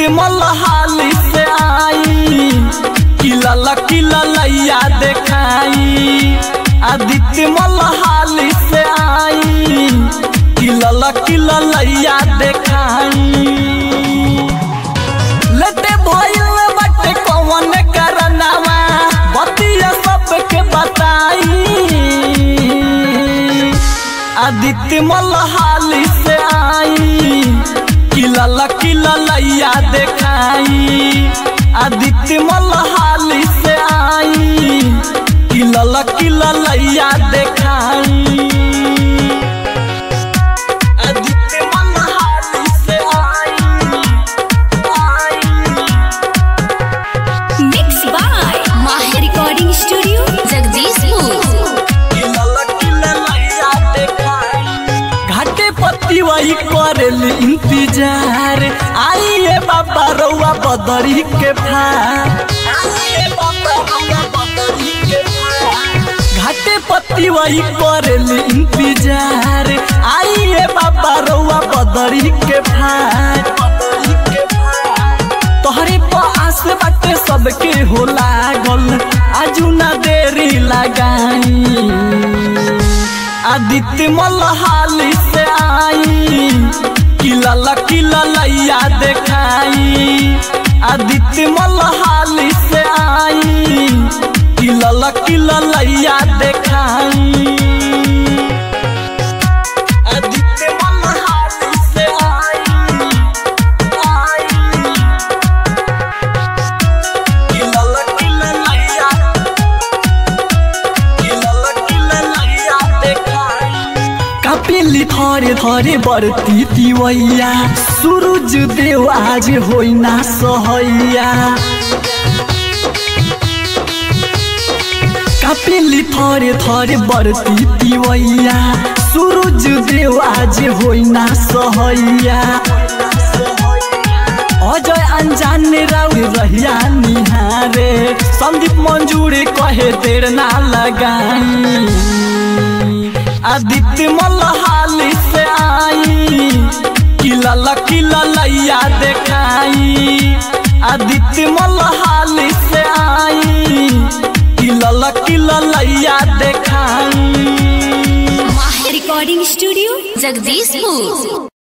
आदित्य मलहाली से आई किला लकीला लैया देखाई आदित्य मलहाली से आई किला लकीला लैया देखाई लटे भइल बटे कौन करनावा बतिया सबके बताई आदित्य मलहाली से आई किला लकीला लैया देखाई आदित्य मलहाली से आई किला लकीला लैया देखाई आदित्य मलहाली से आई mix by Mahir recording studio Jagdishpur घाटे पत्ती वही करेली इंतजार आइए बाबा रउआ बदरी के फार आइए बाबा रउआ बदरी के फार। घाटे पत्ती वही करेली इंतजार आइए बाबा रउआ बदरी के फार तोहरे पास बाटे सबके हो लागल आजू ना देरी लगाई आदित्य मलहाली से आई किला लकीला लैया देखाई आदित्य मलहाली से आई किला लकीला लैया देखाई आदित्य मलहाली से आई आई किला लकीला लैया कपिली थरे थरे बरती तिवैया सूरज देव आज होइना सहैया कपिली थरे थरे बरती तिवैया सूरज देव आज होइना सहैया अजय अनजान राउ रहिया निहारे संदीप मंजूर कहे देर ना लगाई आदित्य मलहाली से आई किला लकीला लैया देखाई आदित्य मलहाली से आई किला लकीला लैया देखाई माहिर रिकॉर्डिंग स्टूडियो जगदीशपुर